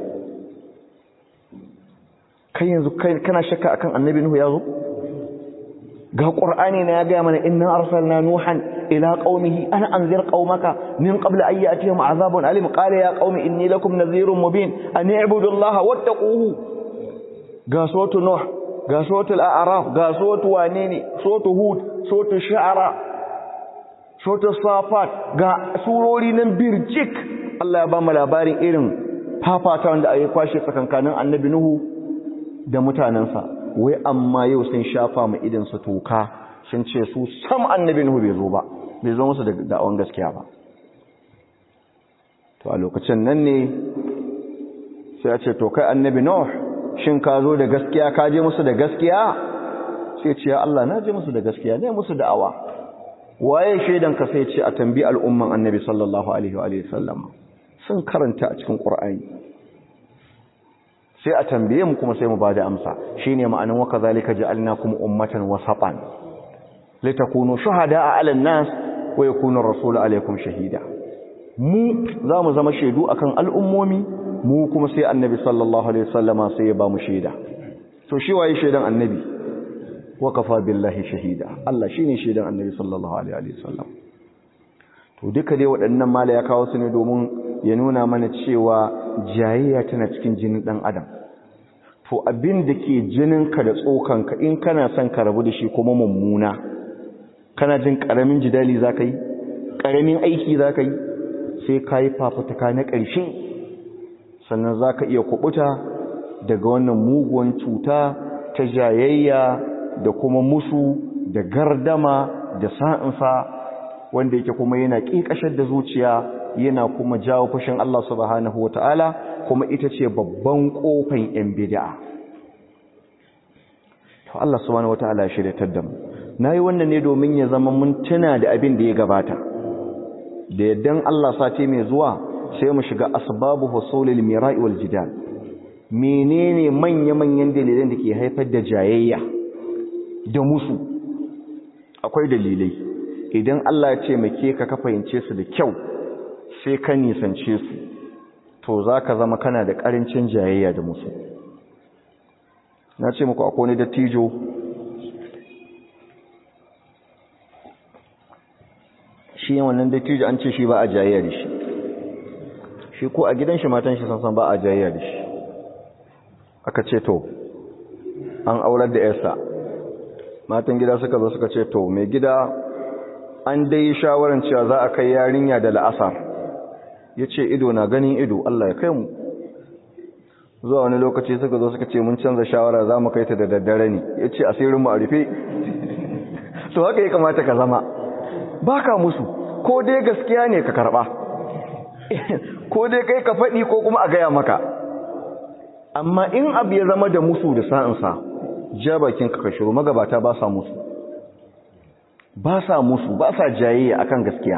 kai yanzu kana shakka akan annabi Nuhu ya zo ga qur'ani na ya ga mana inna arsalna nuhan ila qaumihi ana anzir qaumaka min qabl an ya'tihim azabun alim qala ya qaumi inni lakum nadhirun mubin an i'budu allaha wattaquhu ga sotu nuh ga sotu al-a'raf ga sotu wane ne sotu hud sotu shu'ara sotu safat ga surori nan birjik Allah ya ba mu labarin irin fafata wanda ayi kwashe tsakankanin annabi nuhu da mutanensa wai amma yau sun shafa mu idan su toka sun ce su sam annabi Nuhu bai zo ba bai zo musu da da'awan gaskiya ba to a lokacin nan ne sai a ce to kai annabi Nuh shin ka zo da gaskiya ka je musu da gaskiya sai ce ya Allah na je musu da gaskiya ne musu da'awa waye shaidan ka sai ce a tambi al'umman annabi sallallahu alaihi wa alihi sallam sun karanta a cikin qur'ani sai a tambaye mu kuma sai mu bada amsa shine ma'anin wa kazalika ja'alnakum ummatan wasatan litakunu shuhada'a 'alan nas wa yakuna ar-rasulu 'alaykum shahida mu zamu zama shaidu akan al'ummomi mu kuma sai annabi sallallahu alaihi wasallama sai ya ba mu shaida to shi waye shaidan annabi wa kafa billahi shahida Allah shine shaidan annabi sallallahu alaihi wasallam to duka dai waɗannan mala ya kawo su ne domin ya nuna mana cewa jayayya tana cikin jinin ɗan adam to abin da ke jininka da tsokanka in kana son ka rabu da shi kuma mummuna kana jin ƙaramin jidali za ka yi ƙaramin aiki za ka yi sai ka yi fafutuka na ƙarshe sannan za ka iya kubuta daga wannan muguwan cuta ta jayayya da kuma musu da gardama da sa'insa wanda yake kuma yana ƙiƙashar da zuciya yana kuma jawo fushin Allah subhanahu wa ta'ala kuma ita ce babban ƙofan ‘yan bida'a. To Allah subhanahu wa ta'ala shi da taddamu. Na yi wannan ne domin ya zama mun tuna da abin da ya gabata. Da yaddan Allah sati mai zuwa sai mu shiga asbabu husulil mira'i wal jidal. menene manya-manyan dalilan da ke haifar da jayayya da musu akwai dalilai idan Allah ya ce make ka ka fahimce su da kyau sai ka nisance su to za ka zama kana da ƙarancin jayayya da musu na ce muku akwai wani dattijo shi wannan dattijo an ce shi ba a jayayya da shi shi ko a gidan shi matan shi sansan ba a jayayya da shi aka ce to an aurar da yarsa matan gida suka zo suka ce to mai gida an dai shawarar cewa za a kai yarinya da la'asar ya ce ido na ganin ido Allah ya kai mu zuwa wani lokaci suka zo suka ce mun canza shawara za mu kai ta da daddare ne ya ce asirinmu a rufe to haka ya kamata ka zama ba ka musu ko dai gaskiya ne ka karba ko dai kai ka faɗi ko kuma a gaya maka amma in abu ya zama da musu da sa'insa ja bakin ka shiru magabata ba sa musu ba sa musu ba sa jayayya akan gaskiya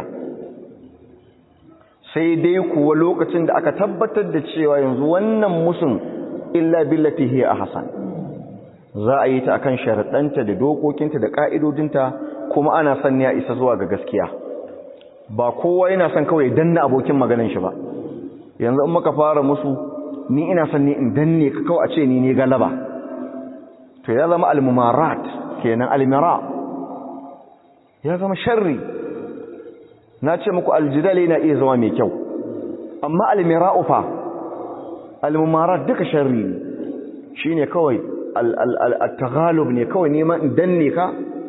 sai dai kuwa lokacin da aka tabbatar da cewa yanzu wannan musun illa billati hiya ahsan za a yi ta akan sharaɗanta da dokokinta da ƙa'idodinta kuma ana son ya isa zuwa ga gaskiya ba kowa yana son kawai danna abokin maganin shi ba yanzu in muka fara musu ni ina son ne in danne ka kawai a ce ni ne galaba to ya zama almumarat kenan almira ya zama sharri na ce muku aljidal yana iya zama mai kyau amma almira'u fa almumarat duka sharri ne shine kawai al-taghalub ne kawai neman in danne ka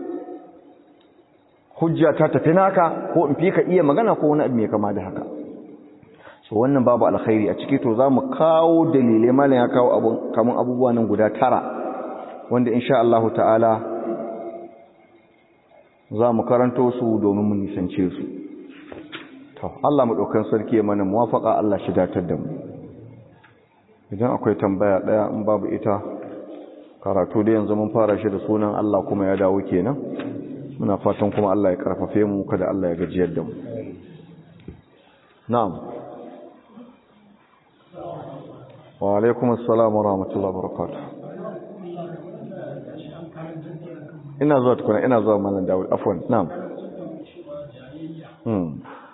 hujja ta tafi naka ko in fi ka iya magana ko wani abu mai kama da haka so wannan babu alkhairi a ciki to za mu kawo dalilai malam ya kawo abun kamun abubuwa nan guda tara wanda insha Allah ta'ala za mu karanto su domin mu nisance su to Allah madaukan sarki ya mana muwafaqa Allah shi datar da mu idan akwai tambaya daya in babu ita karatu da yanzu mun fara shi da sunan Allah kuma ya dawo kenan muna fatan kuma Allah ya karfafe mu kada Allah ya gajiyar da mu na'am wa alaikum assalam wa rahmatullahi wa barakatuh ina zuwa tukuna ina zuwa malam Dawud afwan na'am hmm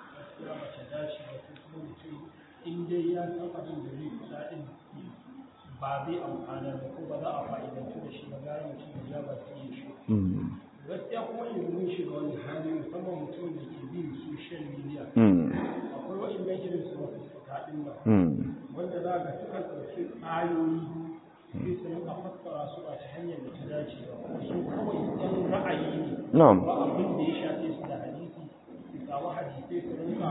ba zai amfana da ko ba za a fa'idantu da shi ba gari mutum ya ba su yi shi gaskiya kuma yanzu mun shiga wani hali musamman mutum da ke bin social media akwai waɗannan irin su masu kaɗin nan wanda za ga suka ɗauki ayoyi sai su rinka fassara su a ta hanyar da ta dace ba kuma su kawai ɗan ra'ayi ne ba abin da ya shafe su da hadisi su samu hadisai su rinka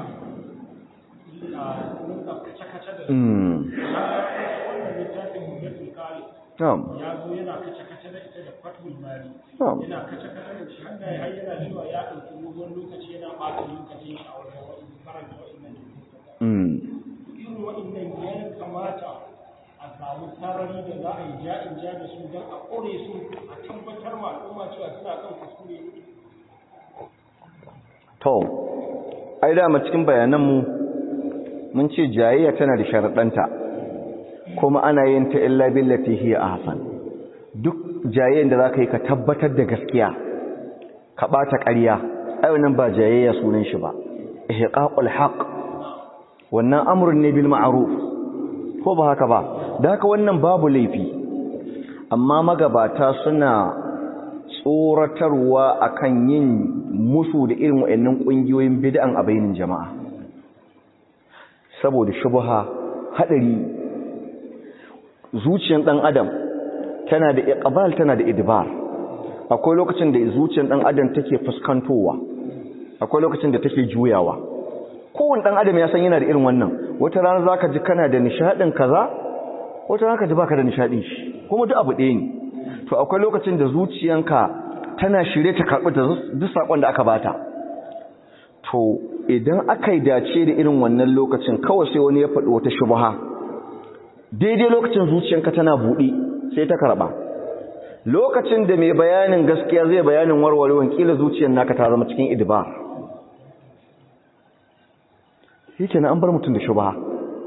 su rinka kace-kace da su wannan littafin hujjatul kali ya zo yana kace-kace da ita da fatul mali yana kace-kace da shi haka har yana cewa ya ɗauki dogon lokaci yana ɓata lokacin shi a wajen wani karanta wa'innan irin wa'innan ya kamata a samu sarari da za a yi ja'in ja da su don a ƙore su a tabbatar ma al'umma cewa suna kan kuskure to ai dama cikin bayananmu mun ce jayayya tana da sharaɗanta kuma ana yin ta illa billati hiya ahsan duk jayayyen da zaka yi ka tabbatar da gaskiya ka bata ƙarya ai wannan ba jayayya sunan shi ba ihqaqul haqq wannan amrun ne bil ma'ruf ko ba haka ba da haka wannan babu laifi amma magabata suna tsoratarwa akan yin musu da irin wayannan kungiyoyin bid'an a bainin jama'a saboda shubha hadari zuciyar dan adam tana da iqbal tana da idbar akwai lokacin da zuciyar dan adam take fuskantowa akwai lokacin da take juyawa kowanne dan adam ya san yana da irin wannan wata rana zaka ji kana da nishadin kaza wata rana ka ji baka da nishadin shi kuma duk abu ɗaya ne to akwai lokacin da zuciyanka tana shirye ta karɓi duk sakon da aka bata to idan aka yi dace da irin wannan lokacin kawai sai wani ya faɗi wata shubha daidai lokacin zuciyanka tana buɗe sai ta karɓa lokacin da mai bayanin gaskiya zai bayanin warwarewan kila zuciyar naka ta zama cikin idbar yake na an bar mutum da shubha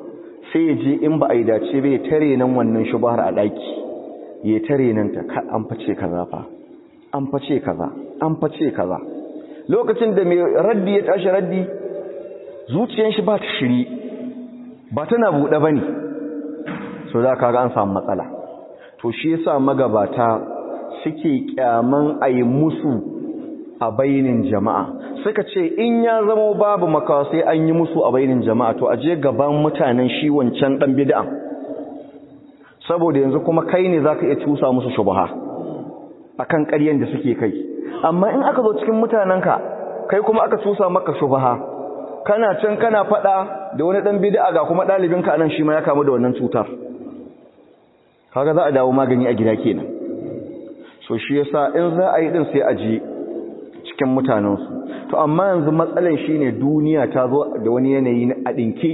sai ya je in ba a yi dace bai tare nan wannan shubahar a ɗaki ya tare nan ta an face kaza fa an face kaza an face kaza lokacin da mai raddi ya tashi raddi zuciyar shi ba ta shiri ba tana buɗe ba ne so za ka ga an samu matsala to shi yasa magabata suke kyaman a yi musu a bainin jama'a suka ce in ya zama babu makawa sai an yi musu a bainin jama'a to aje gaban mutanen shi wancan dan bid'a saboda yanzu kuma kai ne zaka iya cusa musu shubha akan ƙaryen da suke kai amma in aka zo cikin mutanenka kai kuma aka cusa maka shubha kana can kana fada da wani dan bid'a ga kuma dalibinka anan shi ma ya kamu da wannan cutar kaga za a dawo magani a gida kenan so shi yasa in za a yi din sai a ji cikin mutanensu to amma yanzu matsalan shine duniya ta zo da wani yanayi na adinke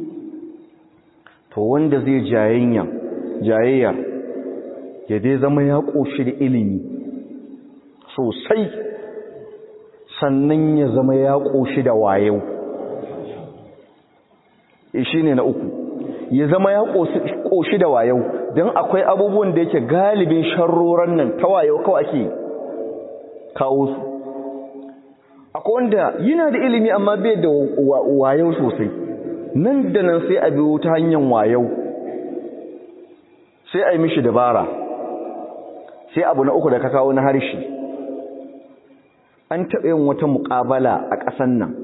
to wanda zai jayayya jayayya ya dai zama ya koshi da ilimi sosai sannan ya zama ya koshi da wayo shine na uku ya zama ya koshi da wayo don akwai abubuwan da yake galibin sharroran nan ta wayo kawai ake kawo su akwai wanda yana da ilimi amma bai da wayo sosai nan da nan sai a biyo ta hanyar wayo sai a yi mishi dabara sai abu na uku da ka kawo na harshe an taɓa yin wata muƙabala a ƙasan nan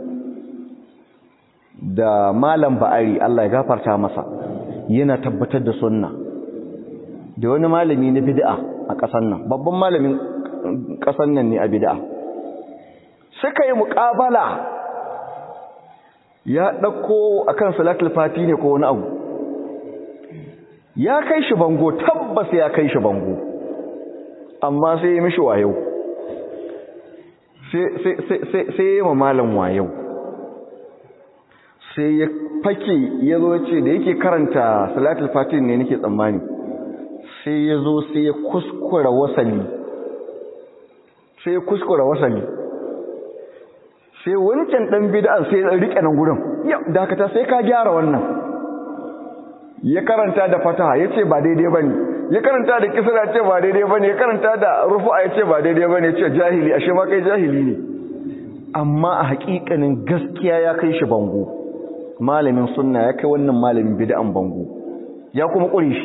da malam ba'ari Allah ya gafarta masa yana tabbatar da sunna da wani malami na bid'a a ƙasan nan babban malamin ƙasan nan ne a bid'a suka yi muƙabala ya ɗauko akan salatul fati ne ko wani abu ya kai shi bango tabbas ya kai shi bango amma sai ya mishi wayo sai ya ma malam wayo sai ya fake ya zo ce da yake karanta salatul fati ne nake tsammani sai ya zo sai ya kuskura wasali sai ya kuskura wasali sai wancan dan bid'an sai ya rike nan gurin ya dakata sai ka gyara wannan ya karanta da fataha yace ba daidai bane ya karanta da kisra yace ba daidai bane ya karanta da rufu'a yace ba daidai bane yace jahili ashe ma kai jahili ne amma a hakikanin gaskiya ya kai shi bango malamin sunna ya kai wannan malamin bid'an bango ya kuma kure shi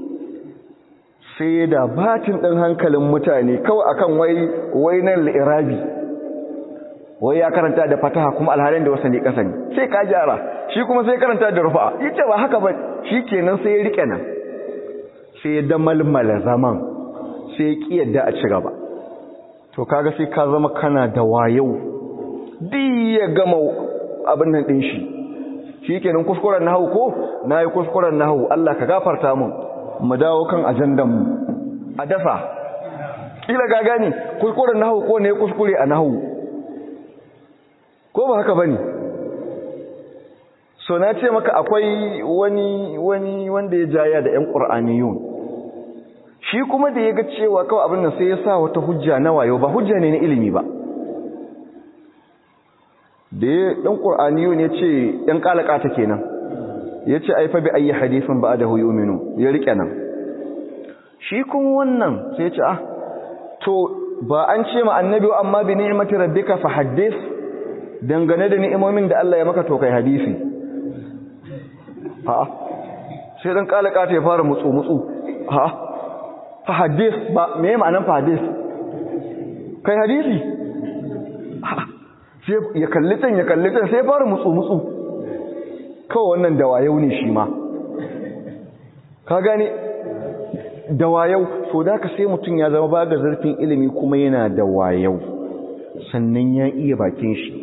sai da batin ɗin hankalin mutane kawai akan wai wai nan li'irabi wai ya karanta da fataha kuma alhalin da wasani ƙasa ne sai ka gyara shi kuma sai karanta da rufa yace ba haka ba shi kenan sai ya rike nan sai ya damalmala zaman sai ya ki yadda a ci gaba to kaga sai ka zama kana da wayau duk ya gama abin nan ɗin shi shi kenan kuskuren nahawu ko na yi kuskuren nahawu Allah ka gafarta mun mu dawo kan ajandanmu a dasa kila ga gani kuskuren nahu ko ne kuskure a nahu ko ba haka bane so na ce maka akwai wani wani wanda ya jaya da ƴan qur'aniyun shi kuma da yaga cewa kawai abin nan sai ya sa wata hujja na wayo ba hujja ne na ilimi ba da ɗan qur'aniyun ya ce ƴan kalaka ta kenan ya ce aifa bi ayi hadisin ba da huyuminu ya rike nan shi kuma wannan sai ce ah to ba an ce ma annabi amma bi ni'mati rabbika fa haddith dangane da ni'imomin da Allah ya maka to kai hadisi ha sai dan kalaka ta ya fara mutsu mutsu ha fa haddith ba me ma'anar fa haddith kai hadisi sai ya kalli can ya kalli can sai ya fara mutsu mutsu kawai wannan dawayau ne shi ma ka gane dawayau so da ka sai mutum ya zama ba ga zarfin ilimi kuma yana dawayau sannan ya iya bakin shi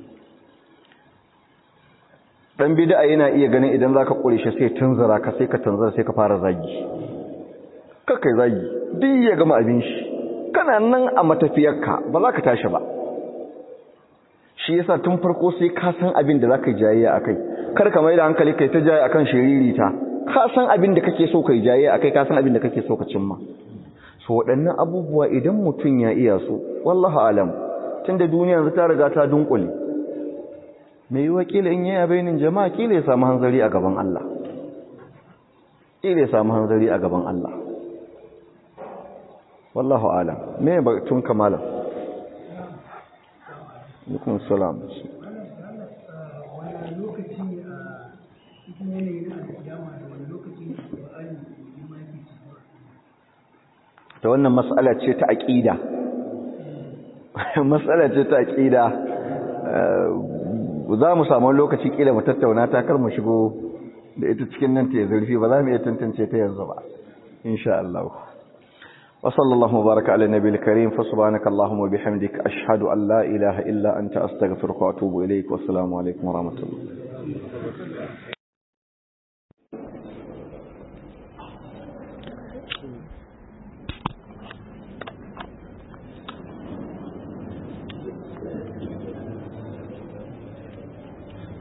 dan bid'a yana iya ganin idan zaka kure shi sai tunzura ka sai ka tunzura sai ka fara zagi kai zagi duk ya gama abin shi kana nan a matafiyarka ba za ka tashi ba shi yasa tun farko sai ka san abin da zaka jayayya akai kar ka mai da hankali kai ta jayayya akan shiririta ka san abin da kake so kai jayayya akai ka san abin da kake so ka cimma so waɗannan abubuwa idan mutum ya iya so wallahi alam tunda duniya yanzu ta riga ta dunkule mai yiwa kila in yaya bainin jama'a kila ya samu hanzari a gaban Allah ƙila ya samu hanzari a gaban Allah wallahu alam me ba tun kamala alaikum salam ta wannan matsala ce ta aƙida matsala ce ta aƙida za mu samu lokaci ƙila mu tattauna ta kar mu shigo da ita cikin nan ta yi zurfi ba za mu iya tantance ta yanzu ba insha Allah وصلى الله وبارك على النبي الكريم فسبحانك اللهم وبحمدك أشهد أن لا إله إلا أنت أستغفرك وأتوب إليك والسلام عليكم ورحمة الله